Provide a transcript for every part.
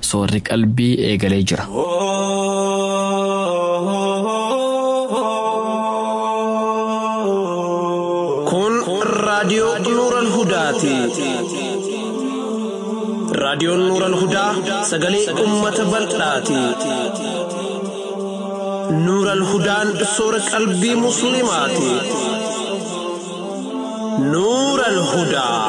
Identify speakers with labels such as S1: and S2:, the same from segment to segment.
S1: soorri qalbii eegalee jira.
S2: Kun raadiyoo Nuural Hudaati. Raadiyoon Nuural Hudaa sagalee uummata bal'aati. Nuural Hudaan soora qalbii Musliimaati. Nuural Hudaa.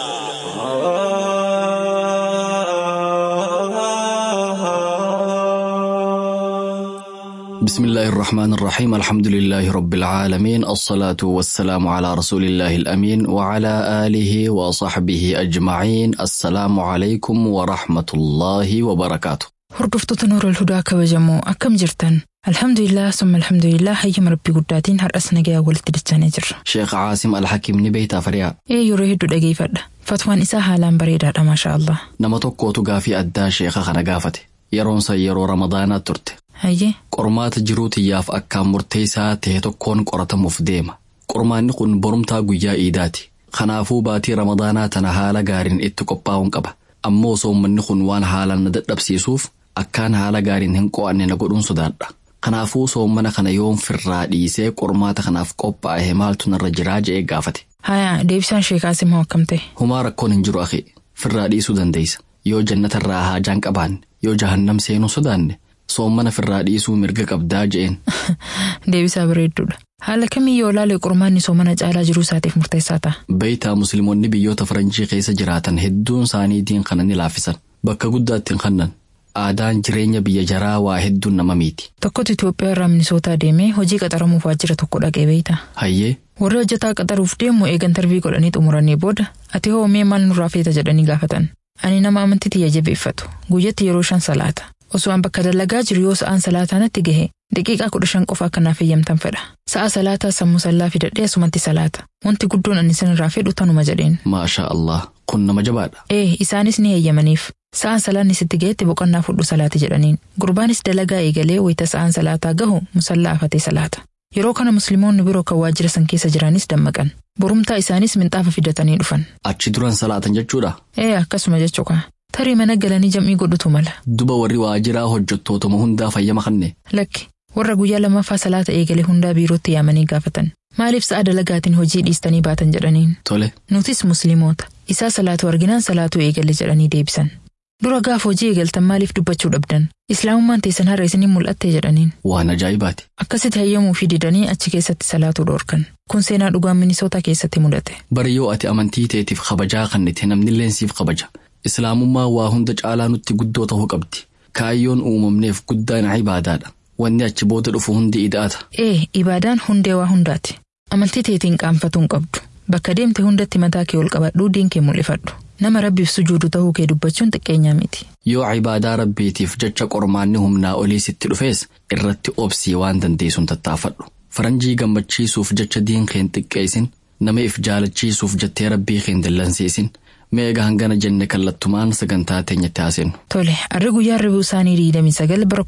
S1: بسم الله الرحمن الرحيم الحمد لله رب العالمين الصلاة والسلام على رسول الله الأمين وعلى آله وصحبه أجمعين السلام عليكم ورحمة الله وبركاته
S3: Hordoftoota Nuurul Hudaa kabajamoo akkam jirtan? Alhamdulillah summa alhamdulillah hayyama rabbii guddaatiin har'as nagayaa walitti dachaanii jirra.
S1: شيخ عاصم الحكيم نبيتا فريا
S3: Ee yeroo hedduu dhageeffadha. Fatwaan isaa haalaan bareedaadha maasha Allah.
S1: nama tokkootu gaafii addaa sheeka kana gaafate yeroonsa yeroo ramadaanaa turte
S3: Hayyee
S1: qormaata jiruu tiyyaaf akkaan murteessaa ta'e tokkoon qoratamuuf deema qormaanni kun borumtaa guyyaa iidaati kanaafuu baatii ramadaanaa tana haala gaariin itti qophaa'uun qaba ammoo soommanni kun waan haalaan na dadhabsiisuuf akkaan haala gaariin hin qo'anne na godhuun sodaadha kanaafuu soommana kana yoon firraa dhiisee qormaata kanaaf qophaa'e maaltu narra jiraa je'ee gaafate
S3: hayaa deebisaan sheekaas immoo akkam ta'e?
S1: humaa rakkoon hin jiru akhi firraa dhiisuu dandeessa yoo jannatarraa haajaan qabaanne yoo jahannam seenuu sodaanne soommana firraa dhiisuu mirga qabdaa je'een
S3: Deebisaa bareedduudha. Haala kamii yoo ilaale qormaanni soomana caalaa jiruu isaatiif murteessaa ta'a.
S1: beeytaa musliimonni biyyoota faranjii keessa jiraatan hedduun isaanii diin kana ni laaffisan bakka guddaatti hin kannan aadaan jireenya biyya jaraa waa hedduun nama miiti
S3: Tokkotu Itoophiyaa irraa Minisootaa deemee hojii qaxaramuuf waajjira tokko dhaqee beeyta.
S1: hayyee
S3: Warri hojjetaa qaxaruuf deemu eegan tarbii godhanii xumuranii booda ati hoo mee maal nurraa feeta jedhanii gaafatan. Ani nama amantii tiyya jabeeffatu. Guyyatti yeroo shan salaata. Osoo an bakka dalagaa jiru yoo sa'aan salaataa natti gahe daqiiqaa kudha shan qofa kanaaf eeyyamtan fedha. Sa'a salaataa sammuu sallaa fidadhee asumatti salaata. Wanti guddoon ani isinirraa fedhu tanuma jedheen.
S1: maashaa allah kun nama jabaadha
S3: Ee isaanis ni eeyyamaniif. Sa'aan salaanni sitti gahetti boqonnaa fudhu salaati jedhaniin. Gurbaanis dalagaa eegalee wayita sa'aan salaataa gahu musallaa afatee salaata. Yeroo kana musliimoonni biroo kan waajjira san keessa jiraanis dammaqan. Borumtaa isaanis minxaafa fidatanii dhufan.
S1: achi duran salaatan jechuudha
S3: Ee akkasuma jechuudha. Tarii mana galanii jam'ii godhutu mala.
S1: duba warri waajiraa hojjettootuma hundaa fayyama kanne
S3: Lakki warra guyyaa lammaffaa salaata eegale hundaa biirootti yaamanii gaafatan. Maaliif sa'a dalagaatiin hojii dhiistanii baatan jedhaniin.
S1: tole
S3: Nutis musliimoota. Isaa salaatu arginaan salaatu eegale jedhanii deebisan. Dura gaafa hojii eegaltan maaliif dubbachuu dhabdan? Islaamummaan teessan har'a isiniin mul'atte jedhaniin.
S1: waan ajaa'ibaati
S3: Akkasitti hayyamuu fi didanii achi keessatti salaatuu dhoorkan. Kun seenaa dhugaa Minisootaa keessatti mudate.
S1: bari yoo ati amantii teetiif kabajaa kannite namnilleen siif kabaja islaamummaa waa hunda caalaa nutti guddoo ta'uu qabdi kaayyoon uumamneef guddaan ibaadaadha wanni achi booda dhufu hundi ida'ata
S3: Ee, ibaadaan hundee waa hundaati. Amantii teetiin qaanfatuu hin qabdu. Bakka deemte hundatti mataa kee ol qabadhuu diin kee mul'ifadhu. Nama rabbiif sujuudu ta'uu kee dubbachuun xiqqeenyaa miti.
S1: yoo ibaadaa rabbiitiif jecha qormaanni humnaa olii sitti dhufees irratti obsii waan dandeessuun tattaafadhu faranjii gammachiisuuf jecha diin keen xiqqeessin nama if jaalachiisuuf jettee rabbii keen dillansiisin meega hangana jenne kallattumaan sagantaa teenyatti haasennu
S3: Tole, harri guyyaa ribuu isaanii 29 bara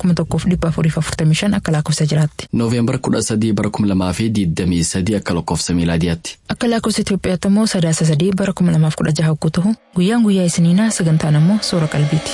S3: 1445 akka lakkoofsa jiraatti.
S1: nooveembar 13 bara 2023 akka lakkoofsa miilaadiyaatti
S3: Akka lakkoofsa Itoophiyaatti immoo sadaasa sadii bara 2016 hogguu ta'u guyyaan guyyaa isiniinaa sagantaan immoo soora qalbiiti.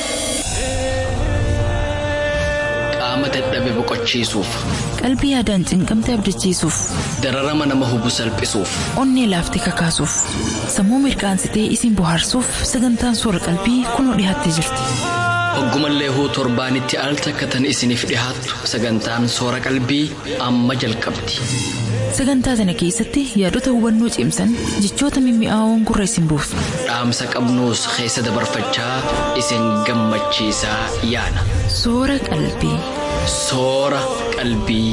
S1: qaama dadhabe boqochiisuuf
S3: Qalbii yaadaan cinqamte abdachiisuuf,
S1: dararama nama hubu salphisuuf
S3: onnee laaftee kakaasuuf, sammuu mirkaansitee isin bohaarsuuf sagantaan soora qalbii kunoo dhiyaattee jirti.
S1: hoggumallee huu torbaanitti al takkatan isiniif dhihaattu sagantaan soora qalbii amma jalqabdi
S3: Sagantaa sana keessatti yaadota hubannoo cimsan jechoota mimmi'aawoon gurra isin buufna.
S1: dhaamsa qabnuus keessa dabarfachaa isin gammachiisaa yaana
S3: Soora qalbii.
S1: soora qalbii.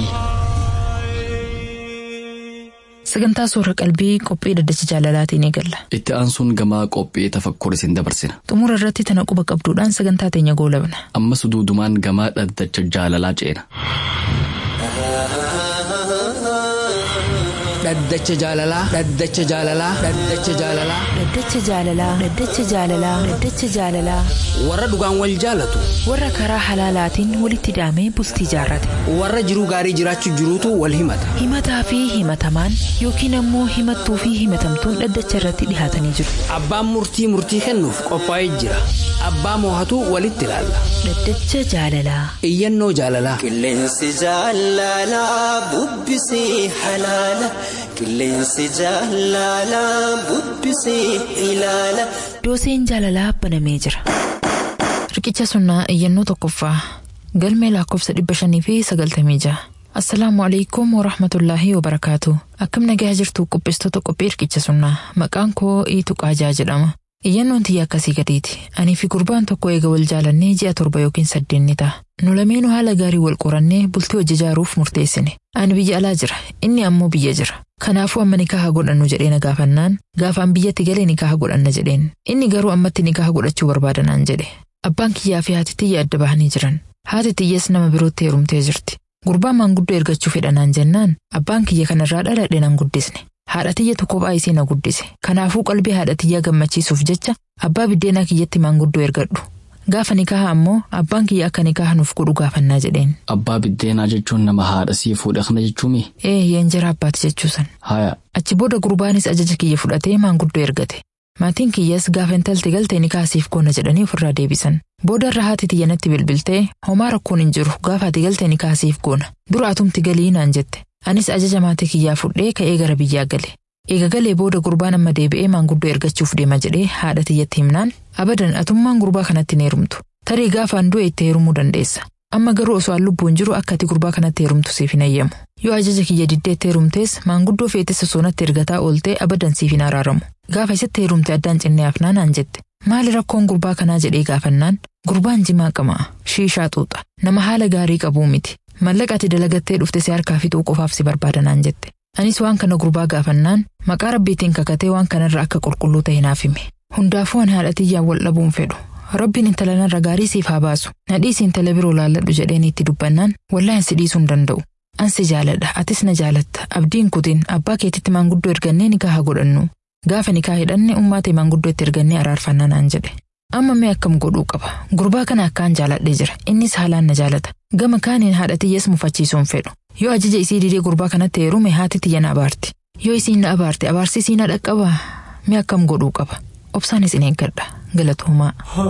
S3: Sagantaa soora qalbii qophii daddacha jaalalaatiin eegalla.
S1: Itti aansuun gamaa qophii tafakkur isin dabarsina.
S3: Xumura irratti tana quba qabduudhaan sagantaa teenya goolabna.
S1: Ammas duudumaan gamaa dhaddacha jaalalaa ceena.
S4: dhaddacha jaalalaa dhaddacha jaalalaa dhaddacha jaalalaa
S3: Dhaddacha jaalalaa Dhaddacha jaalalaa Dhaddacha jaalalaa
S4: warra dhugaan wal jaalatu
S3: warra karaa halaalaatiin walitti hidhamee bultii jaarrate
S4: warra jiruu gaarii jiraachuu jiruutu wal himata
S3: himataa fi himatamaan yookiin ammoo himattuu fi himatamtuun dhaddacha irratti dhihaatanii jiru.
S4: abbaan murtii murtii kennuuf qophaa'ee jira abbaa moohatu walitti ilaalla
S3: Dhaddacha jaalalaa
S4: iyyannoo jaalalaa
S5: Qilleensi jaalalaa bubbisee halaala. Qilleensi jaalalaa bubbisee ilaala.
S3: dooseen jaalalaa banamee jira. Riqicha sunnaa iyyannoo tokkoffaa galmee lakkoofsa dhibba shanii fi sagaltamii jaha. Assalaamu alaikum wa rahmatullaahi wa barakaatu. Akkam nagaa jirtu qopheessitoota qophii riqicha sunnaa. Maqaan koo Iitu Qaajaa jedhama. Iyyannoon tiyya akkasii gadiiti. Anii fi gurbaan tokko eega wal jaalannee ji'a torba yookiin saddeet ni ta'a. Nu lameenuu haala gaarii wal qorannee bultii hojii ijaaruuf murteessine. Ani biyya alaa jira. Inni ammoo biyya jira. Kanaafuu amma nikaaha godhannu jedhee na gaafannaan gaafaan biyyatti galee nikaaha godhanna jedheen. Inni garuu ammatti nikaaha godhachuu barbaadanaan jedhe. Abbaan kiyyaa fi haati tiyya adda bahanii jiran. Haati tiyyas nama birootti heerumtee jirti. Gurbaan maanguddoo ergachuu fedhanaan jennaan abbaan kiyya kanarraa dhaladhe nan guddisne. Haadha tiyya tokko kophaa isii na guddise. Kanaafuu qalbii haadha tiyyaa gammachiisuuf jecha abbaa biddeenaa kiyyatti maanguddoo ergadhu. Gaafa nikaaha ammoo abbaan kiyya akka nikaaha nuuf godhu gaafannaa jedheen.
S1: Abbaa biddeenaa jechuun nama haadha sii fuudhe kana jechuumi.
S3: Ee yeenjera abbaati jechuusan.
S1: Haya
S3: Achi booda gurbaanis ajaja kiyya fudhatee maanguddoo ergate. Maatiin kiyyas gaafa intalti galte nikaasiif goona jedhanii ofirraa deebisan. Booda irra haati tiyya natti bilbiltee homaa rakkoon hin jiru gaafa ati galte nikaasiif goona. Dura atumti galii naan jette. Anis ajaja maatii kiyyaa fudhee ka'ee gara biyyaa gale. Eega galee booda gurbaan amma deebi'ee maanguddoo ergachuuf deema jedhee haadha tiyyatti himnaan abadan atummaan gurbaa kanatti hin heerumtu. Tarii gaafaan du'e itti heerumuu dandeessa. Amma garuu osoo an lubbuun jiru akka ati gurbaa kanatti heerumtu siif hin ayyamu. Yoo ajaja kiyya diddeetti heerumtees maanguddoo feetes osoo natti ergataa ooltee abadan siif hin araaramu. Gaafa isitti heerumte addaan cinnee hafnaa naan jette. Maali rakkoon gurbaa kanaa jedhee gaafannaan gurbaan jimaa qamaa shiishaa xuuxa nama haala gaarii qabuu miti. Mallaqa ati dalagattee dhufte si harkaa fixuu qofaaf si barbaada naan jette. Anis waan kana gurbaa gaafannaan maqaa rabbiitiin kakatee waan kanarra akka qulqulluu ta'e naaf hime. Hundaafuu an haadha tiyyaan wal dhabuun fedhu. Rabbiin intala narra gaarii siif haa baasu. Nadhiisi intala biroo laalladhu jedheen itti dubbannaan wallaahi si dhiisuu hin danda'u. Ansi jaaladha atis na jaalatta abdiin kutin abbaa keetitti maanguddoo ergannee nikaaha godhannu. Gaafa nikaa hidhanne ummaa ta'e maanguddoo itti ergannee araarfannaa naan jedhe. Amma mee akkam godhuu qaba. Gurbaa kana akkaan jaaladhee jira. Innis haalaan na jaalata. Gama kaaniin haadha tiyyas mufachiisuun fedhu. Yoo ajaja isii didee gurbaa kanatti heerume haati tiyya na abaarti. Yoo isiin na abaarte abaarsi isii na dhaqqabaa. Mee akkam godhuu qaba. Obsaanis in eeggadha. Galatoomaa.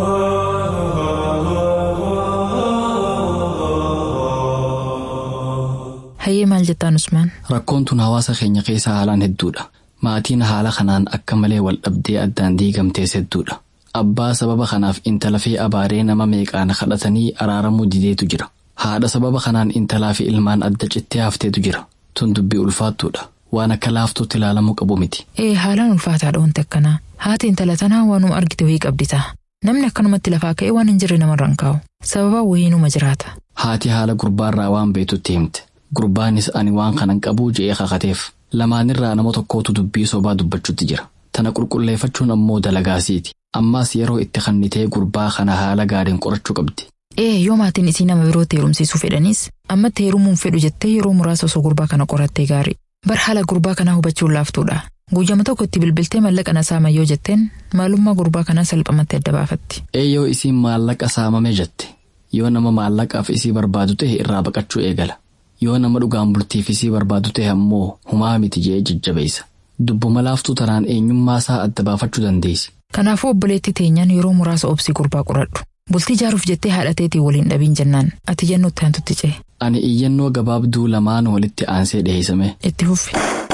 S3: Hayyee maal jettaan Usmaan?
S1: rakkoon tun hawaasa keenya keessa haalaan hedduudha. Maatiin haala kanaan akka malee wal dhabdee addaan diigamtees hedduudha. Abbaa sababa kanaaf intala fi abaaree nama meeqaan kadhatanii araaramuu dideetu jira. Haadha sababa kanaan intalaa fi ilmaan adda cittee hafteetu jira. Tun dubbii ulfaattuudha. Waan akka laaftuutti ilaalamuu qabu miti.
S3: Ee haalaan ulfaataadha wanti akkanaa. Haati intala tanaa waanuma argite wayii qabdi ta'a. Namni akkanumatti lafaa ka'ee waan hin jirre namarra hin kaa'u. Sababa wayiinuma jiraata.
S1: Haati haala gurbaarraa waan beetutti himte. Gurbaanis ani waan kanan qabuu je'ee kakateef. Lamaanirraa nama tokkootu dubbii sobaa dubbachuutti jira. Tana qulqulleeffachuun ammoo dalagaasiiti. Ammaas yeroo itti kannitee gurbaa kana haala gaariin qorachuu qabdi.
S3: Ee yoo maatiin isii nama birootti heerumsiisuu fedhanis ammatti heerumuun fedhu jettee yeroo muraasa osoo gurbaa kana qorattee gaarii. Bar haala gurbaa kanaa hubachuun laaftuudha. Guyyama tokko itti bilbiltee maallaqa na saama yoo jetteen maalummaa gurbaa kanaa salphamatti adda baafatti.
S1: Eeyyoo isiin maallaqa saamame jette. Yoo nama maallaqaaf isii barbaadu ta'e irraa baqachuu eegala. Yoo nama dhugaan bultiif isii barbaadu ta'e ammoo humaa miti je'ee jajjabeessa. Dubbuma laaftuu tanaan eenyummaa isaa adda baafachuu dandeessi.
S3: Kanaafuu obboleetti teenyaan yeroo muraasa obsii gurbaa qoradhu. Bultii jaaruuf jettee haadha teetii waliin dhabiin jennaan ati iyyannoo itti aantutti ce'e.
S1: Ani iyyannoo gabaabduu lamaan walitti aansee dhiheessame.
S3: Itti fuffi.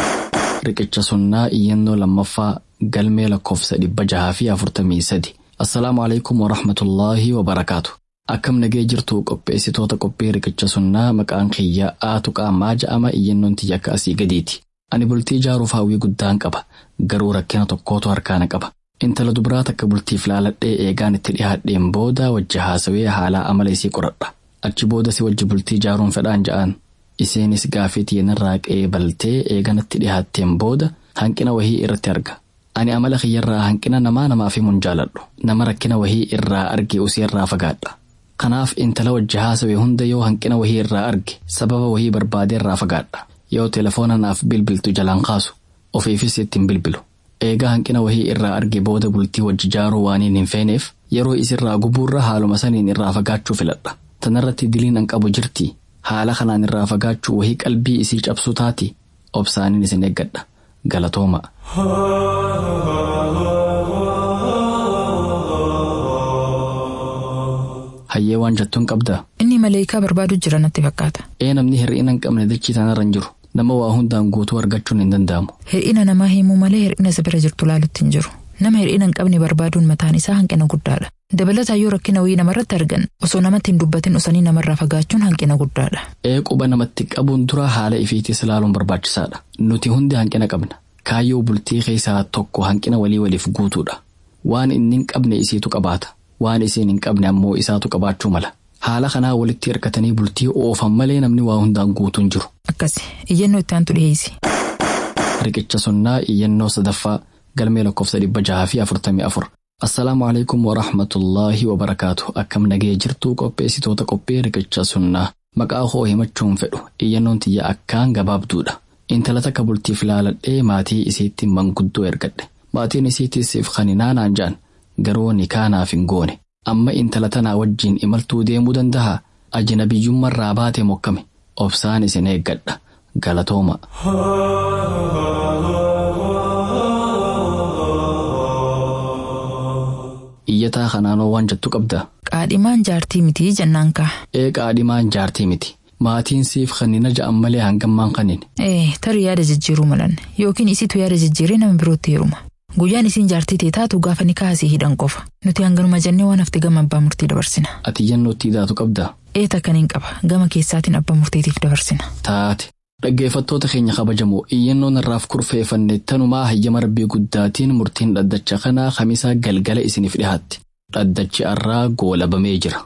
S1: Riqicha sunnaa iyyannoo lammaffaa galmee lakkoofsa dhibba jahaa fi afurtamii sadi. Assalaamu alaikum wa rahmatullaahi wa barakaatu. Akkam nagee jirtu qopheessitoota qophii riqicha sunnaa maqaan kiyya aatu qaamaa ja'ama iyyannoon tiyya akka asii gadiiti. Ani bultii ijaaruuf hawwii guddaan qaba. Garuu rakkina tokkootu harkaana qaba. Intala dubiraa takka bultiif laaladhee eegaan itti dhihaadheen booda wajji haasawee haalaa amala isii qoradha. Achi booda si wajji bultii ijaaruun fedhaan ja'an. Iseenis gaafii tiyyannarraa qeebaltee eeganatti dhihaatteen booda hanqina wahii irratti arga. Ani amala kiyyarraa hanqina namaa namaaf himuun jaaladhu. Nama rakkina wahii irraa arge usii irraa fagaadha. Kanaaf intala wajji haasawee hunda yoo hanqina wahii irraa arge sababa wahii barbaadee irraa fagaadha. yoo telefoona naaf bilbiltu jalaan kaasu ofiifis ittiin bilbilu. Eegaa hanqina wahii irraa arge booda bultii wajji jaaruu waaniin hin feeneef yeroo isirraa gubuurra haaluma saniin irraa fagaachuu filadha. Tanarratti diliin an qabu jirti haala kanaan irraa fagaachuu wahii qalbii isii cabsuu taati obsaaniin isin eeggadha galatooma. Hayyee waan jettuun qabdaa?
S3: Inni maleekaa barbaadu jira natti fakkaata.
S1: Ee namni hir'ina hin qabne dachii tanarra hin jiru. Nama waa hundaan guutuu argachuun hin danda'amu.
S3: Hir'ina namaa himuu malee hir'ina isa bira jirtu laalutti hin jiru. Nama hir'ina hin qabne barbaaduun mataan isaa hanqina guddaadha. Dabalataa yoo rakkina wayii namarratti argan osoo namatti hin dubbatin osanii namarraa fagaachuun hanqina guddaadha.
S1: Ee quba namatti qabuun dura haala ifiitis ilaaluun barbaachisaadha. Nuti hundi hanqina qabna. Kaayyoo bultii keessaa tokko hanqina walii waliif guutuudha. Waan inni hin qabne isiitu qabaata. Waan isiin hin qabne ammoo isaatu qabaachuu mala. Haala kanaa walitti hirkatanii bultii oofan malee namni waa hundaan guutuun jiru.
S3: Akkasi iyyannoo itti aantu dhiyeessi.
S1: Riqicha sunnaa iyyannoo sadaffaa galmee lakkoofsa dhibba jahaa fi afurtamii afur. Assalaamu alaikum wa rahmatullaahi wa barakaatu. Akkam nagee jirtuu qopheessitoota qophii riqicha sunnaa. Maqaa koo himachuun fedhu iyyannoon tiyya akkaan gabaabduudha. Intala takka bultiif laaladhee maatii isiitti manguddoo ergadhe. Maatiin isiittis if kaninaanaan ja'an garuu nikaanaaf hin goone. Amma intala tanaa wajjiin imaltuu deemuu danda'a. Ajnabiyyummarraa baate mokkame. Obsaan isin eeggadha. Galatooma. Iyyataa kanaanoo waan jettu qabda.
S3: Qaadhimaan jaartii mitii jennaan kaa.
S1: Ee qaadhimaan jaartii miti. Maatiin siif kannina ja'an malee hangammaan kannin.
S3: Ee tarii yaada jijjiiruu malan yookiin isitu yaada jijjiiree nama birootti heeruma. Guyyaan isiin jaartii tee taatu gaafa ni kaasii hidhan qofa. Nuti hanganuma jennee waan hafte gama abbaa murtii dabarsina.
S1: Ati iyyannootti hidhaatu qabda.
S3: Ee takkan hin qaba gama keessaatiin abbaa murtiitiif dabarsina.
S1: Taate. Dhaggeeffattoota keenya kabajamoo iyyannoon irraaf kurfeeffanne tanumaa hayyama rabbii guddaatiin murtiin dhaddacha kanaa kamisaa galgala isiniif dhihaatti. Dhaddachi arraa goolabamee jira.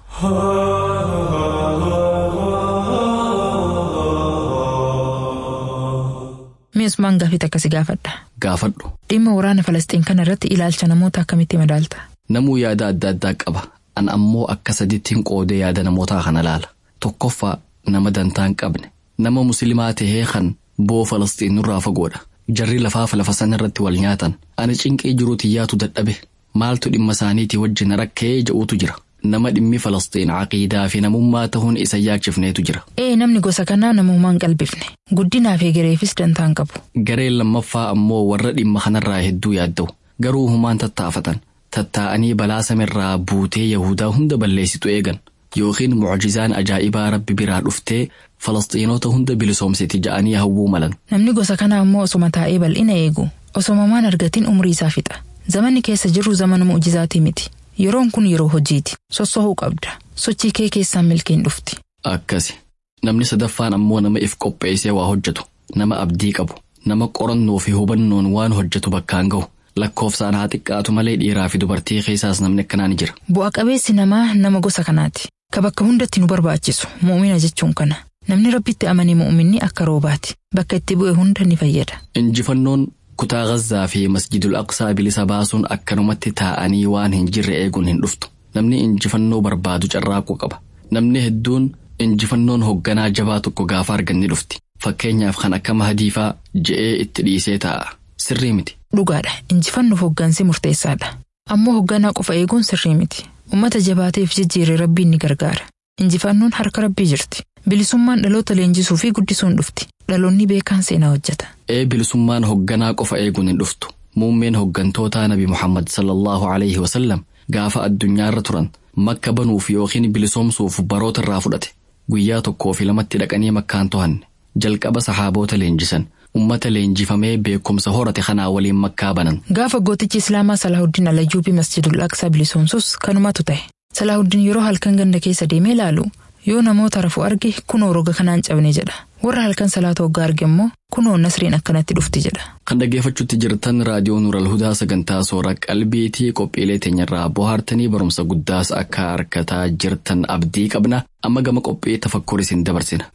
S3: Mi'as maan gaafii akkasi gaafadha.
S1: Gaafadhu.
S3: Dhimma waraana Falastiin kana irratti ilaalcha namoota akkamitti madaalta?
S1: Namuu yaada adda addaa qaba. An ammoo akka sadiitti hin qoodee yaada namootaa kana laala. Tokkoffaa nama dantaa hin qabne. Nama musliimaa tahee kan boo Falastiin nurraa fagoodha. Jarri lafaaf lafa sana irratti wal nyaatan. Ani cinqii jiruuti yaatu dadhabe. Maaltu dhimma isaaniitii wajjin rakkee ja'uutu jira. Nama dhimmi Falastiin caqiidaa fi namummaa ta'uun isa yaachifneetu jira.
S3: Ee namni gosa kanaa namummaan qalbifne. Guddinaa fi gareefis dantaan qabu.
S1: Gareen lammaffaa ammoo warra dhimma kanarraa hedduu yaadda'u. Garuu humaan tattaafatan. Tattaa'anii balaa samirraa buutee Yahudaa hunda balleessitu eegan. Yookiin mucjizaan ajaa'ibaa rabbi biraa dhuftee Falastiinota hunda bilisoomsiti ja'anii hawwuu malan.
S3: Namni gosa kanaa ammoo osoma taa'ee bal'ina eegu. Osoma maan argatiin umrii isaa fixa. Zamanni keessa jirru zamana mucjizaatii miti. Yeroon kun yeroo hojiiti. Sossohuu qabda. Sochii kee keessaan milkeen dhufti.
S1: Akkasi. Namni sadaffaan ammoo nama if qopheessee waa hojjetu. Nama abdii qabu. Nama qorannoo fi hubannoon waan hojjetu bakkaan gahu. Lakkoofsaan haa xiqqaatu malee dhiiraa fi dubartii keessaas namni akkanaa ni jira.
S3: Bu'a qabeessi namaa nama gosa kanaati. Ka bakka hundatti nu barbaachisu mu'umina jechuun kana. Namni rabbitti amane mu'uminni akka roobaati. Bakka itti bu'e hunda ni fayyada.
S1: Injifannoon kutaa Gazzaa fi Masjidul Aqsaa bilisa baasuun akkanumatti taa'anii waan hin jirre eeguun hin dhuftu. Namni injifannoo barbaadu carraaquu qaba. Namni hedduun injifannoon hoogganaa jabaa tokko gaafa argan ni dhufti. Fakkeenyaaf kan akka mahadiifaa je'ee itti dhiisee taa'a. Sirrii miti.
S3: Dhugaadha. Injifannoof hooggansi murteessaadha. Ammoo hoogganaa qofa eeguun sirrii miti. Uummata jabaateef jijjiiree rabbiin ni gargaara. Injifannoon harka rabbii jirti. Bilisummaan dhaloota leenjisuu fi guddisuun dhufti. Dhaloonni beekaan seenaa hojjeta.
S1: Ee bilisummaan hoogganaa qofa eeguun hin dhuftu. Muummeen hooggantootaa Nabi Muhammad sallallahu alaihi wasallam gaafa addunyaarra turan makka banuuf yookiin bilisoomsuuf baroota irraa fudhate. Guyyaa tokkoo fi lamatti dhaqanii makkaan to'anne. Jalqaba saxaaboota leenjisan. Ummata leenjifamee beekumsa horate kanaa waliin makkaa banan.
S3: Gaafa gootichi Islaamaa Salaahuddin Alayyuubii Masjidul Aqsaa bilisoomsus kanumatu ta'e. Salaahuddin yeroo halkan ganda keessa deemee ilaalu yoo namoota rafu arge kunoo roga kanaan cabne jedha. Warra halkan salaata hoggaa arge immoo kunoo nasriin akkanatti dhufti jedha.
S1: Kan dhaggeeffachuutti jirtan raadiyoo Nuural Hudaa sagantaa soora qalbiitii qophiilee teenyarraa bohaartanii barumsa guddaas akka argataa jirtan abdii qabna amma gama qophii tafakkur isin dabarsina.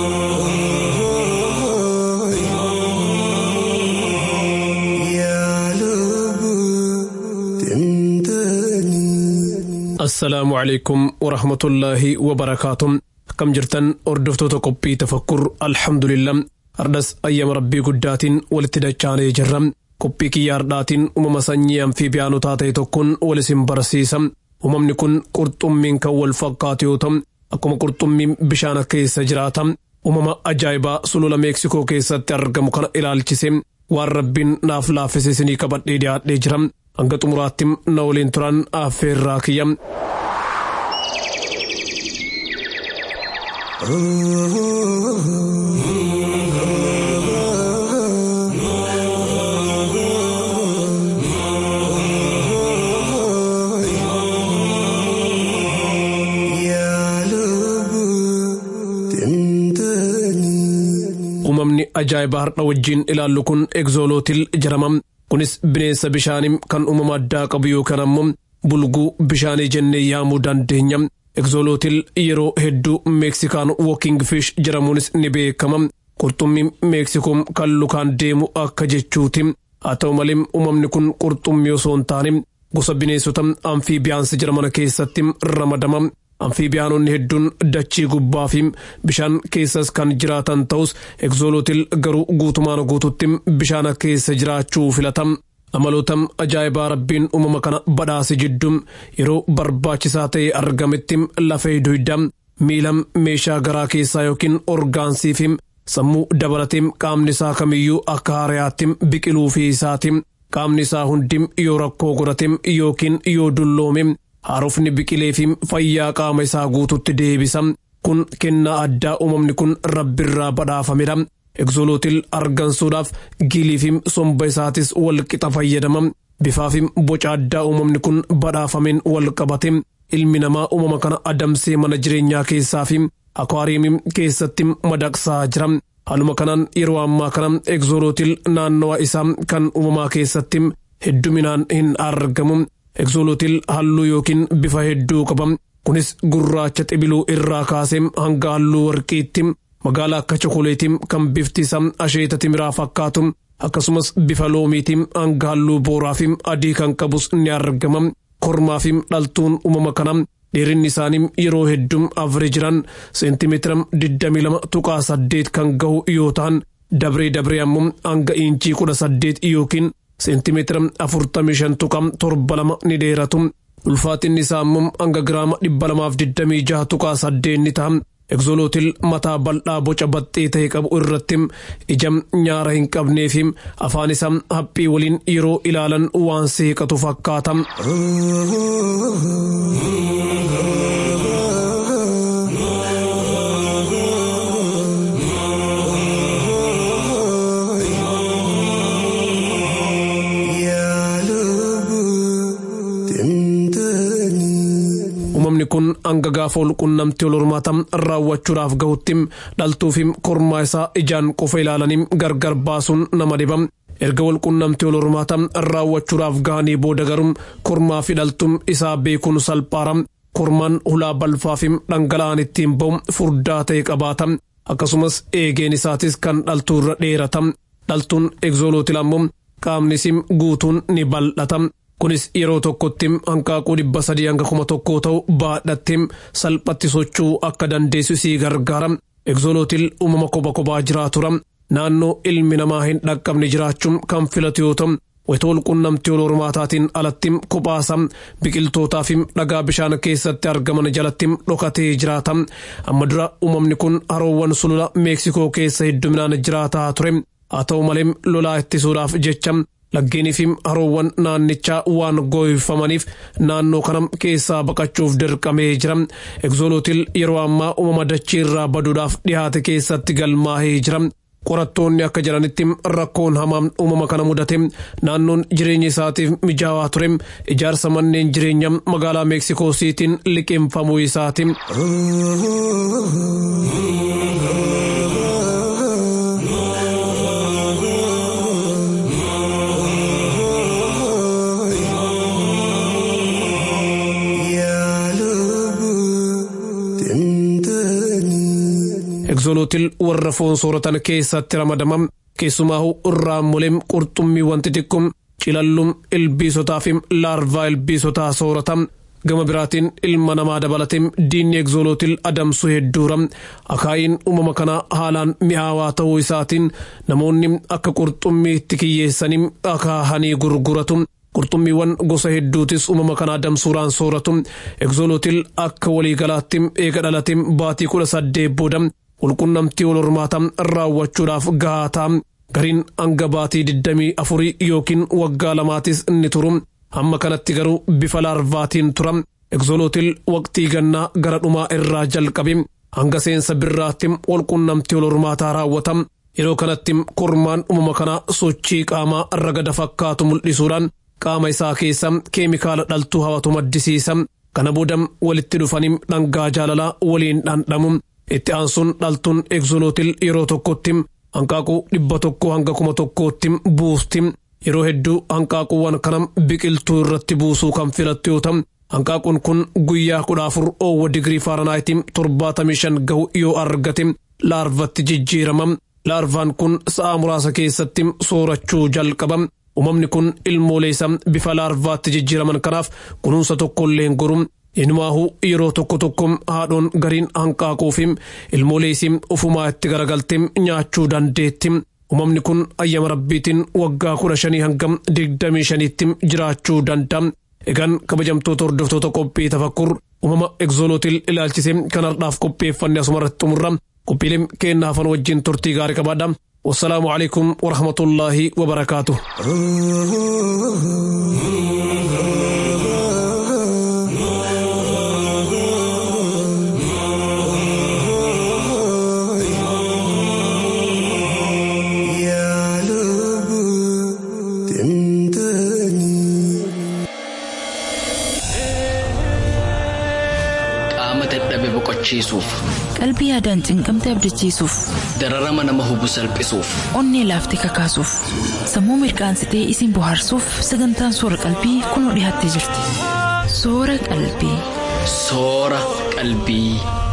S5: يا
S6: assalaamu calaykum warahmatullaahi wabarakaatu akkam jirtan hordoftoota qophii tafakkur alhamdulillah hardhas ayyama rabbii guddaatiin walitti dachaanee jirra qophii kiyya hardhaatiin uumama sanyii amfiibiyaanotaa ta'e tokkoon wal isin barsiisa uumamni kun qurxummiin kan wal fakkaatu yoo ta'u akkuma qurxummiin bishaan keessa jiraata uumama ajaa'ibaa sulula meeksikoo keessatti argamu kana ilaalchise waan rabbiin naaf laaffise isinii qabadhee dhiyaadhee jira hanga xumuraatti na waliin turan affeerraa kiyya. uumamni ajaa'ibaa har'a wajjiin ilaallu kun egzoolootil jedhama kunis bineensa bishaanii kan uumama addaa qabu yookaan ammoo bulguu bishaanii jennee yaamuu dandeenya egzoolootil yeroo hedduu meeksikaan wooking fish jedhamuunis ni beekama qurxummii meeksikoom kan lukaan deemu akka jechuuti haa ta'u malee uumamni kun qurxummii osoo hin taane gosa bineensota amfiibiyaansi jedhaman keessatti ramadama amfiibiyaanonni hedduun dachii gubbaa fi bishaan keessas kan jiraatan ta'us egzoolootil garuu guutumaan guututti bishaan keessa jiraachuu filatam amaloota ajaa'ibaa rabbiin uumama kana badhaase jidduu yeroo barbaachisaa ta'e argametti lafee duyda miila meeshaa garaa keessaa yookiin orgaansii fi sammuu dabalatee qaamni isaa kamiyyuu akka haarayaatti biqiluu fi isaati qaamni isaa hundi yoo rakkoo godhate yookiin yoo dulloome haarofni biqilee fi fayyaa qaama isaa guututti deebisa kun kennaa addaa uumamni kun rabbirraa badhaafamedha egzoolootil argansuudhaaf gilii fi somba isaatis wal qixa fayyadama bifaa fi boca addaa uumamni kun badhaafameen wal qabate ilmi namaa uumama kana adamsee mana jireenyaa keessaa fi akwaariimii keessatti madaqsaa jira haaluma kanaan yeroo ammaa kana egzoolootil naannawa isaa kan uumamaa keessatti hedduminaan hin argamu egzoolootil halluu yookiin bifa hedduu qaba kunis gurraacha xibiluu irraa kaasee hanga halluu warqiitti magaala akka chokoleetii kan bifti isaa asheeta timiraa fakkaatu akkasumas bifa loomiitii hanga halluu booraa fi adii kan qabus ni argama kormaa fi dhaltuun uumama kana dheerinni isaanii yeroo hedduu afree jiran seentimeetira 22 tuqaa 8 kan gahu yoo ta'an dabree dabree ammoo hanga iinchii 18 yookiin seentimeetira 45 tuqaa 72 ni dheeratu ulfaatinni isaa ammoo hanga giraama 226 tuqaa 8 ni ta'a egzoolootil mataa bal'aa boca baxxee ta'e qabu irratti ija nyaara hin qabnee fi afaan isaa haphii waliin yeroo ilaalan waan seeqatu fakkaata. uumamni kun hanga gaafa walqunnamtii wal hormaata raawwachuudhaaf gahutti dhaltuu fi kormaa isaa ijaan qofa ilaalanii gargar baasuun nama dhiba. erga walqunnamtii wal hormaata raawwachuudhaaf gahanii booda garuu kormaa fi dhaltuun isaa beekuun salphaara. kormaan hulaa balfaa fi dhangala'aan ittiin ba'u furdaa ta'e qabaata. akkasumas eegeen isaatis kan dhaltuu irra dheerata. dhaltuun egzoolootil ammoo qaamni isii guutuun ni bal'ata. kunis yeroo tokkotti hanqaaquu dhibba sadii hanga kuma tokkoo ta'u baadhattee salphatti socho'uu akka dandeessu isii gargaara. egzoolootil uumama kophaa kophaa jiraatudha. naannoo ilmi namaa hin dhaqqabne jiraachuun kan filatu yoo ta'u wayita walqunnamtii wal hormaataatiin alatti kophaasa biqiltootaa fi dhagaa bishaan keessatti argaman jalatti dhokatee jiraata. amma dura uumamni kun haroowwan sulula meeksikoo keessa hedduminaan jiraataa ture. haa ta'u malee lolaa ittisuudhaaf jecha laggeenii fi haroowwan naannichaa waan gooyifamaniif naannoo kana keessaa baqachuuf dirqamee jira. egzoolootil yeroo ammaa uumama dachee irraa baduudhaaf dhihaate keessatti galmaahee jira. qorattoonni akka jedhanitti rakkoon hamaan uumama kana mudate naannoon jireenya isaatiif mijaawaa ture ijaarsa manneen jireenya magaalaa meeksikoo siitiin liqeeffamuu isaati. egzoolootil warra foon sooratan keessatti ramadama keessumaahu raammoleen qurxummii wanti xiqqum cilallum ilbiisotaa fi laarvaa ilbiisotaa soorata gama biraatiin ilma namaa dabalatee diinni egzoolootil adamsu hedduura akaayiin uumama kana haalaan mi'aawaa ta'uu isaatiin namoonni akka qurxummiitti kiyyeessanii akaahanii gurguratu qurxummiiwwan gosa hedduutis uumama kana adamsuudhaan sooratu egzoolootil akka waliigalaatti eega dhalateen baatii kudha saddeet booda walqunnamtii wal hormaata raawwachuudhaaf gahaa ta'a gariin hanga baatii digdamii afurii yookiin waggaa lamaatis ni turu hamma kanatti garuu bifa laarvaatiin tura egzoolootil waqtii gannaa gara dhumaa irraa jalqabe hanga seensa birraatti walqunnamtii wal hormaataa raawwata yeroo kanatti kormaan uumama kana sochii qaamaa ragada fakkaatu mul'isuudhaan qaama isaa keessa keemikaala dhaltuu hawatu maddisiisa kana booda walitti dhufanii dhangaa jaalalaa waliin dhandhamu itti aansuun dhaltuun egzoolootil yeroo tokkotti hanqaaquu dhibba tokko hanga kuma tokkootti buusti yeroo hedduu hanqaaquuwwan kana biqiltuu irratti buusuu kan filattu yoo ta'u hanqaaquun kun guyyaa kudha afur oowwa digirii faaranaayitii torbaatamii shan gahu yoo argate laarvatti jijjiirama laarvaan kun sa'a muraasa keessatti soorachuu jalqaba uumamni kun ilmoolee isa bifa laarvaatti jijjiiraman kanaaf kunuunsa tokkollee hin goru Inumaahuu yeroo tokko tokko haadhoon gariin hanqaaquu fi ilmoolee isii ofumaa itti garagaltee nyaachuu dandeetti. Uumamni kun ayyama rabbiitiin waggaa kudha shanii hanga digdamii shaniitti jiraachuu danda'a. Egaan kabajamtoota hordoftoota qophii tafakkur uumama egzoolootil ilaalchisee kan har'aaf qopheeffanne asumarratti xumurra. Qophiileen keenya hafan wajjin turtii gaarii qabaadha. Wassalaamu alaikum wa rahmatullaahi wa barakaatu.
S1: boqochiisuuf
S3: qalbii yaadaan cinqamte abdachiisuuf
S1: dararama nama hubu salphisuuf
S3: onnee laaftee kakaasuuf sammuu mirqaansitee isin bohaarsuuf sagantaan soora qalbii kunoo dhiyaattee jirti soora qalbii.
S1: soora qalbii.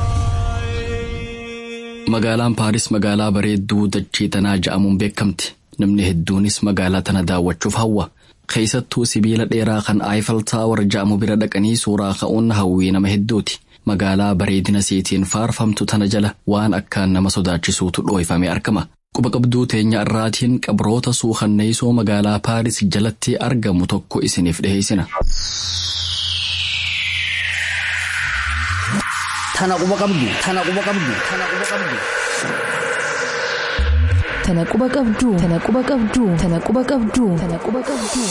S1: magaalaan paaris magaalaa bareedduu dachee tanaa ja'amuun beekamti namni hedduunis magaalaa tana daawwachuuf hawwa. keessattuu sibiila dheeraa kan aayifal taawar ja'amu bira dhaqanii suuraa ka'uun hawwii nama hedduuti. magaalaa bareedina siitiin faarfamtu tana jala waan akkaan nama sodaachisuutu dhooyfamee argama. Quba qabduu teenya irraatiin qabroota suukanneessoo magaalaa Paaris jalatti argamu tokko isiniif dhiheessina.
S4: Tana quba qabdu, tana quba qabdu, tana quba qabdu.
S3: Tana quba qabdu, tana quba qabdu, tana quba qabdu, tana quba qabdu.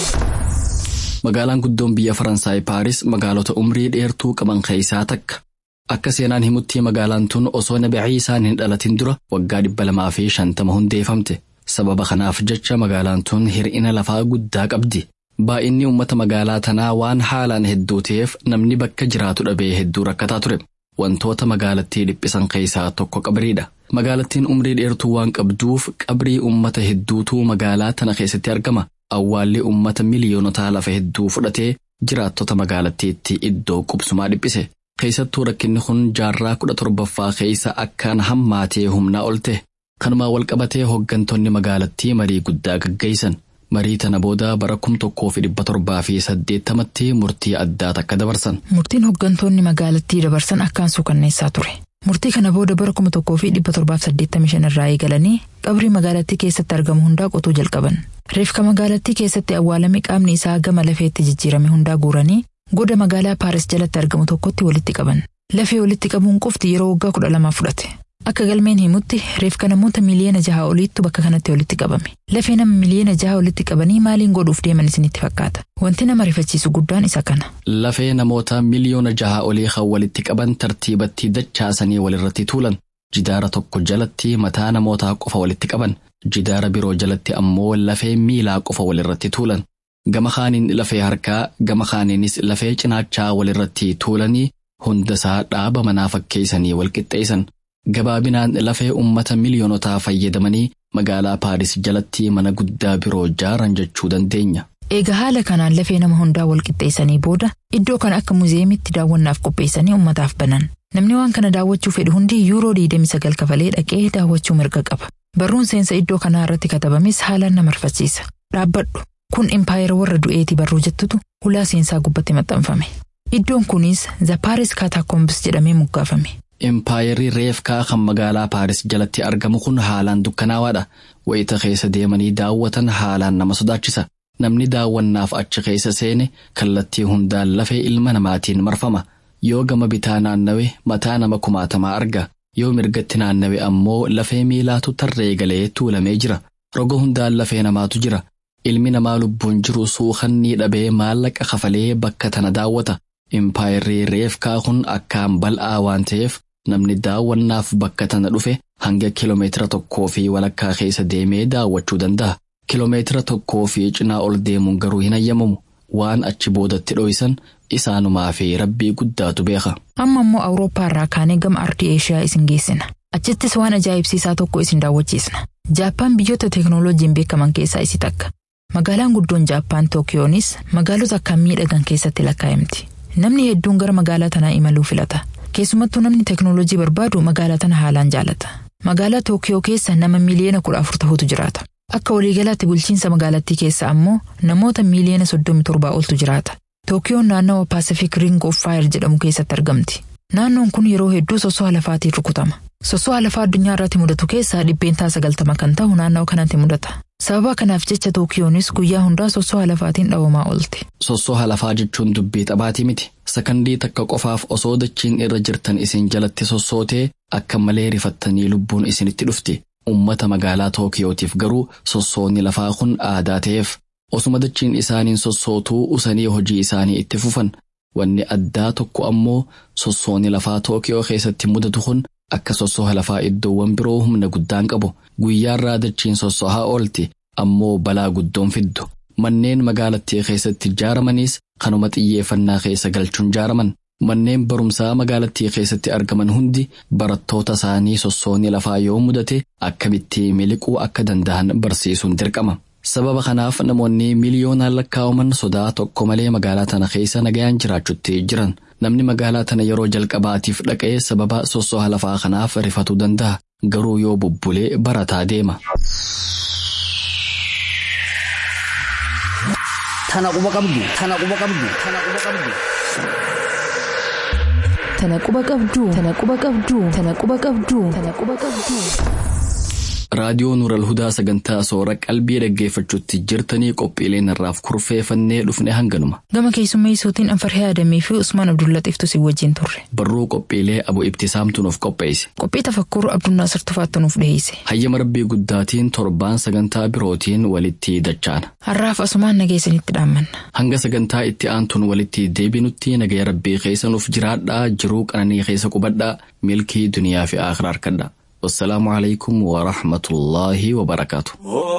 S1: Magaalaan guddoon biyya Faransaay Paaris magaalota umrii dheertuu qaban keessaa takka. Akka seenaan himutti magaalaan tun osoo nabi Ciisaan hin dhalatin dura waggaa dhibba lamaa fi shantama hundeeffamte. Sababa kanaaf jecha magaalaan tun hir'ina lafaa guddaa qabdi. Baay'inni uummata magaalaa tanaa waan haalaan hedduu ta'eef namni bakka jiraatu dhabee hedduu rakkataa ture. Wantoota magaalattii dhiphisan keessaa tokko qabriidha. Magaalattiin umrii dheertuu waan qabduuf qabrii uummata hedduutu magaalaa tana keessatti argama. Awwaalli uummata miliyoonotaa lafa hedduu fudhatee jiraattota magaalattiitti iddoo qubsumaa dhiphise. Keessattuu rakkinni kun jaarraa kudha torbaffaa keessa akkaan hammaatee humnaa ol ta'e. Kanumaa walqabatee hooggantoonni magaalattii marii guddaa gaggeessan. Marii tana booda bara kum tokkoo fi dhibba torbaa fi saddeettamatti murtii addaa takka dabarsan.
S3: Murtiin hooggantoonni magaalattii dabarsan akkaan suukanneessaa ture. Murtii kana booda bara kuma tokkoo fi dhibba torbaaf saddeettamii shan irraa eegalanii qabrii magaalattii keessatti argamu hundaa qotuu jalqaban. Reefka magaalattii keessatti awwaalame qaamni isaa gama lafeetti jijjiirame hundaa guuranii goda magaalaa Paaris jalatti argamu tokkotti walitti qaban. Lafee walitti qabuun qofti yeroo waggaa kudha lamaa fudhate. Akka galmeen himutti reefka namoota miliyoona jaha oliittu bakka kanatti walitti qabame. Lafee nama miliyoona jaha walitti qabanii maaliin godhuuf deeman isinitti fakkaata? Wanti nama rifachiisu guddaan isa kana.
S1: Lafee namoota miliyoona jaha olii kan walitti qaban tartiibatti dachaasanii walirratti tuulan. Jidaara tokko jalatti mataa namootaa qofa walitti qaban. Jidaara biroo jalatti ammoo lafee miilaa qofa walirratti tuulan. Gama kaaniin lafee harkaa, gama kaaniinis lafee cinaachaa walirratti tuulanii hundasaa dhaaba manaa fakkeessanii walqixxeessan. Gabaabinaan lafee uummata miliyoonotaa fayyadamanii magaalaa Paaris jalatti mana guddaa biroo ijaaran jechuu dandeenya.
S3: Egaa haala kanaan lafee nama hundaa walqixxeessanii booda iddoo kana akka muuzeemitti daawwannaaf qopheessanii uummataaf banan. Namni waan kana daawwachuu fedhu hundi yuuroo 29 kafalee dhaqee daawwachuu mirga qaba. Barruun seensa iddoo kanaa irratti katabames haalaan nama rifachiisa. Dhaabbadhu kun impaayera warra du'eetii barruu jettutu ulaa seensaa gubbatti maxxanfame. Iddoon kunis Zapaaris Kaataakombis jedhamee moggaafame.
S1: Empaayerii reefkaa kan magaalaa Paaris jalatti argamu kun haalaan dukkanaawaadha. Wayita keessa deemanii daawwatan haalaan nama sodaachisa. Namni daawwannaaf achi keessa seene kallattii hundaan lafee ilma namaatiin marfama. Yoo gama bitaa naannawe mataa nama kumaatamaa arga. Yoo mirgatti naannawe ammoo lafee miilaatu tarree galee tuulamee jira. Roga hundaan lafee namaatu jira. Ilmi namaa lubbuun jiru suukanni dhabee maallaqa kafalee bakka tana daawwata. Impaayirrii reefkaa kun akkaan bal'aa waan ta'eef namni daawwannaaf bakka tana dhufe hanga kiiloomeetira tokkoo fi walakkaa keessa deemee daawwachuu danda'a. Kiiloomeetira tokkoo fi cinaa ol deemuun garuu hin hayyamamu. Waan achi boodatti dho'isan isaanumaa fi rabbii guddaatu beeka.
S3: Amma immoo Awurooppaa irraa kaanee gama ardii Eeshiyaa isin geessina. Achittis waan ajaa'ibsiisaa tokko isin daawwachiisna. Jaappaan biyyoota teeknooloojiin beekaman keessaa isi takka. Magaalaan guddoon Jaappaan Tookiyoonis magaalota akkaan miidhagan keessatti lakkaa'amti. Namni hedduun gara magaalaa tanaa imaluu filata. Keessumattuu namni teeknooloojii barbaadu magaalaa tana haalaan jaalata. Magaalaa Tookiyoo keessa nama miiliyoona kudha afur ta'utu jiraata. Akka waliigalaatti bulchiinsa magaalattii keessa ammoo namoota miiliyoona soddomi torbaa oltu jiraata. Tookiyoon naannawa Pacific Ring of Fire jedhamu keessatti argamti. Naannoon kun yeroo hedduu soso'a lafaatiin rukutama. Soso'a lafaa addunyaa irratti mudatu keessaa dhibbeentaa sagaltama kan ta'u naannoo kanatti mudata. Sababa kanaaf jecha Tookiyoonis guyyaa hundaa soso'a lafaatiin dhawamaa oolte.
S1: Sosoha lafaa jechuun dubbii xabaatii miti. Sakandii takka qofaaf osoo dachiin irra jirtan isin jalatti sossootee akka malee rifattanii lubbuun isinitti dhufti. Uummata magaalaa Tookiyootiif garuu sossoonni lafaa kun aadaa ta'eef osuma dachiin isaaniin sossootuu usanii hojii isaanii itti fufan. Wanni addaa tokko ammoo sossoonni lafaa Tookiyoo keessatti mudatu kun akka sossoha lafaa iddoowwan biroo humna guddaan qabu. Guyyaarraa dachiin sossohaa oolti ammoo balaa guddoon fiddu. Manneen magaalattii keessatti ijaaramaniis kanuma xiyyeeffannaa keessa galchuun ijaaraman. Manneen barumsaa magaalattii keessatti argaman hundi barattoota isaanii sossoonni lafaa yoo mudate akkamitti miliquu akka danda'an barsiisuun dirqama. Sababa kanaaf namoonni miliyoonaan lakkaa'aman sodaa tokko malee magaalaa tana keessa nagayaan jiraachutti jiran. Namni magaalaa tana yeroo jalqabaatiif dhaqee sababa sossoha lafaa kanaaf rifatuu danda'a. Garuu yoo bubbulee barataa deema.
S4: Tana quba qabdu. Tana quba qabdu. Tana quba qabdu.
S3: Tana quba qabduu. Tana quba qabduu. Tana quba qabduu. Tana quba qabduu.
S1: Raadiyoo Nuural Hudaa sagantaa soora qalbii dhaggeeffachuutti jirtanii qophiileen irraaf kurfeeffannee dhufne hanganuma.
S3: Gama keessummeessuutiin Anfarhee Adamii fi Usmaan Abdullaxiiftu si wajjin turre.
S1: Barruu qophiilee abu ibtisaamtu nuuf qopheesse.
S3: Qophii tafakkur Abdunnaasir Tufaattu nuuf dhiyeesse.
S1: Hayyama rabbii guddaatiin torbaan sagantaa birootiin walitti dachaana.
S3: Har'aaf asumaan nageessanitti dhaammanna.
S1: Hanga sagantaa itti aantuun walitti deebinutti nagaya rabbii keessa nuuf jiraadhaa jiruu qananii keessa qubadhaa milkii duniyaa fi akhiraa harkadhaa. والسلام عليكم ورحمة الله وبركاته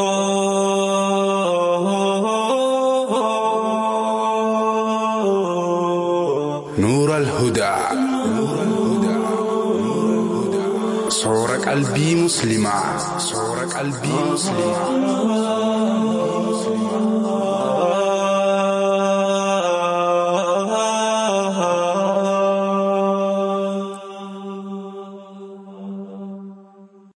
S7: نور الهدى صور قلبي مسلمة صور قلبي مسلمة